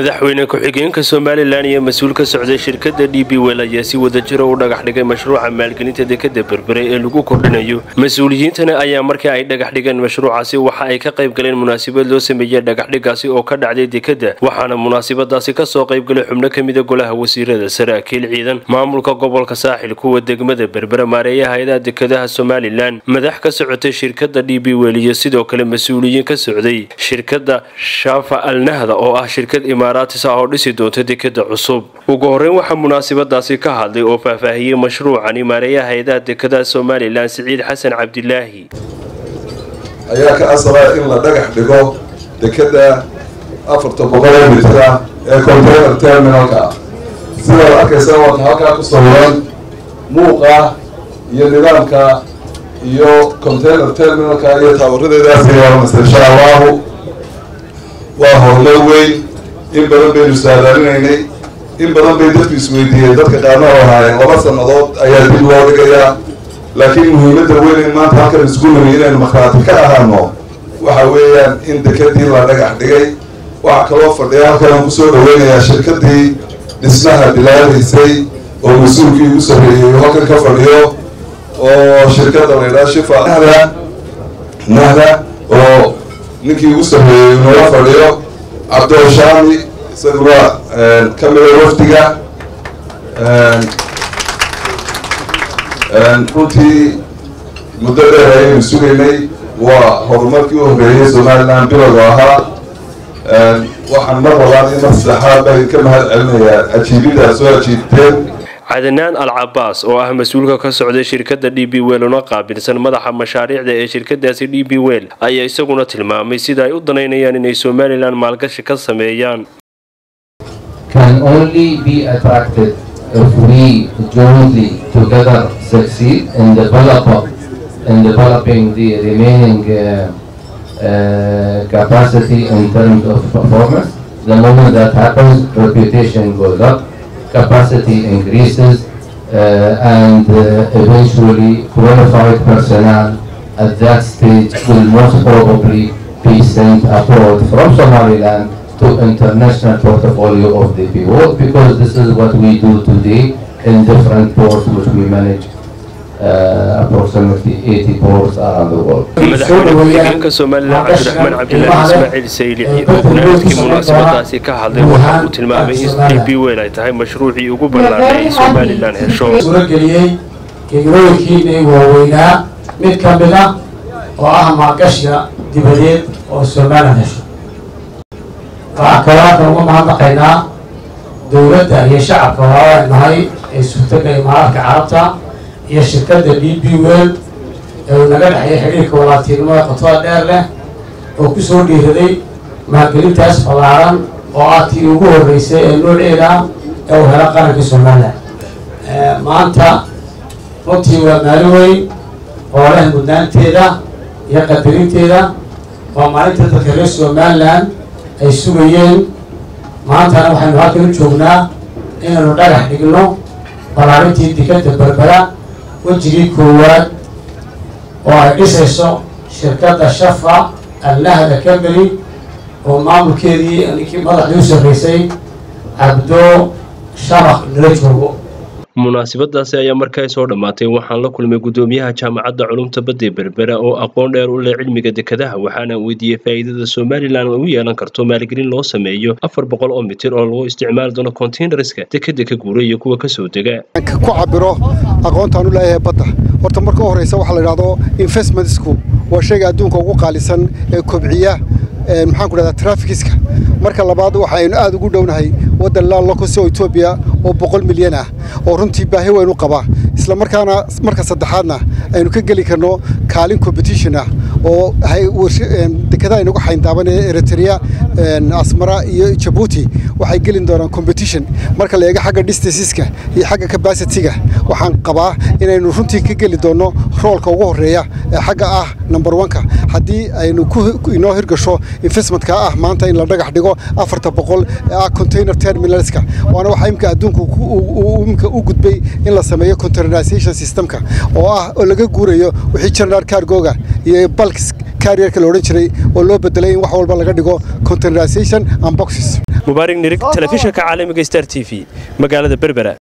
madaxweyne ku-xigeenka somalilan iyo mas-uul ka socday shirkadda d b wel ayaa si wadajiro u dhagax dhigay mashruuca maalgelinta dekadda berbere ee lagu kordhinayo mas-uuliyiintana ayaa markii ay dhagax dhigeen mashruucaasi waxa ay ka qayb galeen munaasabad loo sameeyey dhagaxdhigaasi oo ka dhacday dekadda waxaana munaasabadaasi kasoo qaybgalay xubno ka mida golaha wasiirada saraakiil ciidan maamulka gobolka saaxil kuwa degmada berbere maareeya hay-adaha dekadaha somalilan madax ka socotay shirkadda d b wel iyo sidoo kale mas-uuliyiin ka socday shirkadda shaafa alnahda oo ah shirkad imaaraatis ah oo dhisi doonta dekada cusub ugu horeyn waxaa munaasabadaasi ka hadlay oo faahfaahiyey mashruucani maareeyaha hay-adaha dekadaha somalilan siciid xasan cabdilaahi ayaa ka asabaa in la dhagax dhigo dekada afarta boqolee mitra ee container terminalka ah sidaad arkaysa waata halkaa ku sawiran muuqa iyo nidaamka iyo container terminalka iyo taawaradeedaas yeelanaysa insha allahu waa horumar weyn in badan baynu saadaalinaynay in badan bay dadku isweydiiyeen dadka qaarna oo ahaayeen laba sannadood ayaa dib loo dhigayaa laakiin muhiimadda weyn in maanta halkan isku nimi inaynu makhraati ka ahaano waxa weeyaan in dekadii la dhagax dhigay waxaa kaloo fadhiya halkan aan kusoo dhaweynayaa shirkadii dhismaha bilaabaysay oo mas-uulkii ugu sarreeyey halkan ka fadhiyo oo shirkadda la ydhaha shifa nahda nahda oo ninkii ugu sarreeyey nala fadhiyo cabdilshaami isaguna ka mida wafdiga runtii muddo dheer ayaynu sugaynay waa horumarkii u horreeyey somalilan bilowga ahaa waxaan mar labaad in mar saddexaad baan ka mahad celinayaa ajiibiddaa soo ajiibteen cadanaan al cabaas oo ah mas-uulka ka socday shirkadda d b wel una qaabilsan madaxa mashaariicda ee shirkadaasi d b wel ayaa isaguna tilmaamay sida ay u danaynayaan inay somalilan maalgashi ka sameeyaan can only be attracted if we jointly together succeed in develop in developing the remaining uh, uh, capacity in terms of performance. The moment that happens, reputation goes up, capacity increases, uh, and uh, eventually qualified personnel at that stage will most probably be sent abroad from Somaliland to international portfolio of the world because this is what we do today in different ports which we manage uh, approximately 80 ports around the world. madaxweyne ku-xigeenka somalilan cabdiraxmaan cabdilaahi ismaaciil saylici oo gunaanadkii munaasabadaasi ka hadlay waxa uu tilmaamay in d b wel ay tahay mashruucii ugu ballaadhay ay somalilan hesho suurageliyey gegnooyinkiinay waaweynaa mid ka mid ah oo ah maalgashiga dibadeed oo somalilan hesho waxaa kaloo halkan uga mahadnaqaynaa dowladda iyo shacabka walaalaay nahay ee suurtaga imaaraadka carabta iyo shirkadda d b wel ee uu naga dhexeeya xidhiirka walaaltinimada qotada dheer leh oo ku soo dhiiraday maalgelintaas ballaaran oo ah tii ugu horreysay ee nooceeda ee uu helo qaranka somalilan maanta runtii waa maalin weyn oo leh mudnaanteeda iyo qadarinteeda waa maalinta dadka reer somalilan ay sugayeen maantana waxaynu halkan u joognaa inaynu dhagax dhigno ballaarintii dekadda berbera wejigii koowaad oo ay dhisayso shirkadda shafa alnahda cambany oo maamulkeedii ninkii madaxdii u sarreysay cabdo shabaq nala joogo munaasabadaasi ayaa markaa soo dhammaatay waxaan la kulmay guddoomiyaha jaamacadda culumta badda berbera oo aqoon dheer u leh cilmiga dekadaha waxaana weydiiyey faa'iidada somalilan ay u yeelan karto maalgelin loo sameeyo afar boqol oo mitir oo lagu isticmaali doono containerska dekada ka guura iyo kuwa kasoo dega ku cabiro aqoontaan u leeyahay badda horta marka u horreysa waxaa la idhahdo investmentsku waa shayga adduunka ugu qaalisan ee kobciya maxaan ku dhahdaa trafikiska marka labaad waxaynu aad ugu dhownahay waddan laalokosi oo etoobiya oo boqol milyan ah oo runtii baahi weyn u qaba isla markaana marka saddexaadna aynu ka geli karno kaalin competition ah oo dekadaha inagu xayndaaban ee eritrea asmara iyo jabuuti waxay gelin doonaan competition marka la eego xagga distanceska iyo xagga capacityga waxaan qabaa inaynu runtii ka geli doonno roolka ugu horreeya ee xagga ah number oneka haddii aynu inoo hirgasho investmentka ah maanta in la dhagax dhigo afarta boqol ee ah container terminalska waana waxa imka adduunku imka u gudbay in la sameeyo containerization systemka oo ah oo laga guurayo wixii general cargoga iyo balks carrierka la odhan jiray oo loo bedelay in wax walba laga dhigo containerization and boxes mubaarig nirig telefishinka caalamiga star t v magaalada berbera